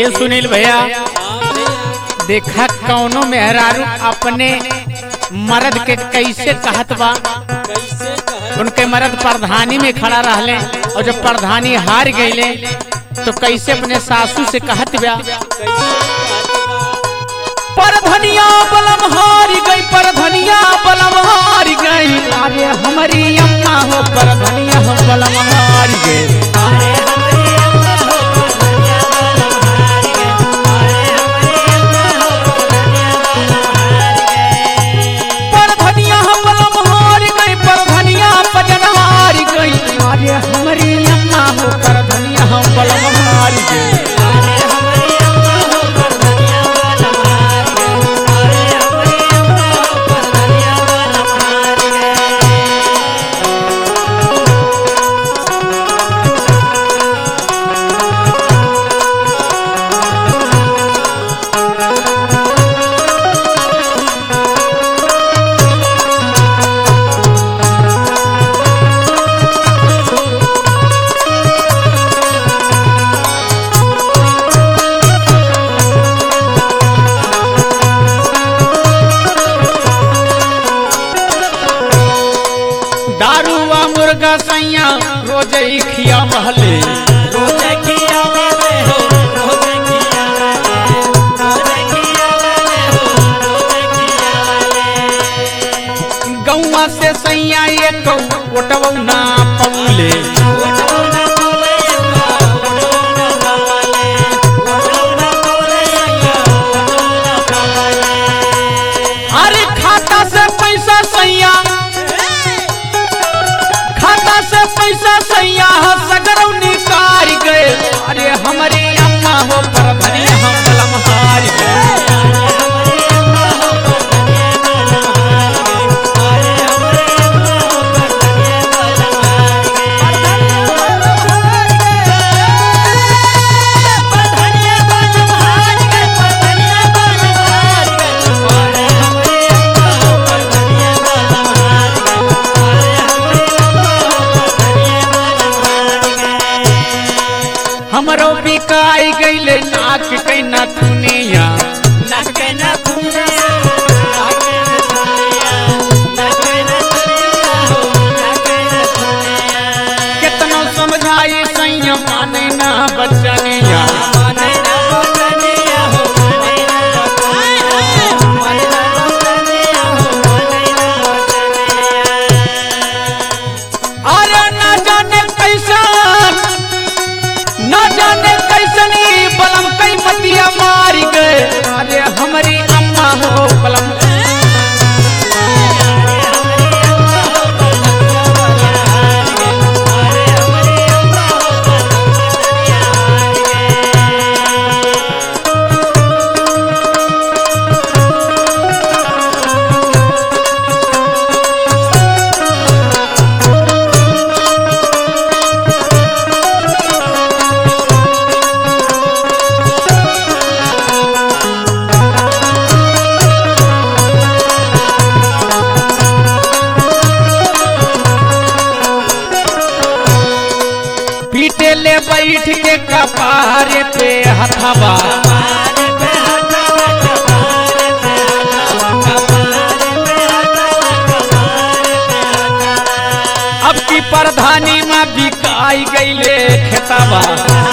सुनील भैया देखा कौनो मेहरारू अपने मर्द के कैसे कहत बा कैसे कह उनके मर्द प्रधानी में खड़ा रहले और जब प्रधानी हार गईले तो कैसे अपने सासू से कहत बा कैसे कहत बा परधनिया बलम हार गई परधनिया बलम हार गई अरे हमारी अम्मा हो परधनिया हो बलम हार गई परधनिया हो बलम हार गई परधनिया बजन हार गई अरे हमारी अम्मा हो परधनिया हो बलम हार गई दारू व मुर्गा सैया रोज ही खिया महले गौवा से सैया एक ओटवौ ना पौले अरे खाता से पैसा सैया खाता से पैसा सैया सगरौ निकार गए अरे हमारी अम्मा हो पर धनिया हम बलम हार गए हमरो बिकाई गईले नाक के नथुनिया कितनो समझाई सैया माने ना बचनिया अरे ना जाने कैसा ना जाने कैसनी बलम कई मतिया मारी गए अरे हमारी अम्मा हो बलम पीटे ले बैठ के कपारे पे हथवा अब की प्रधानी में बिकाई गईले खेतवा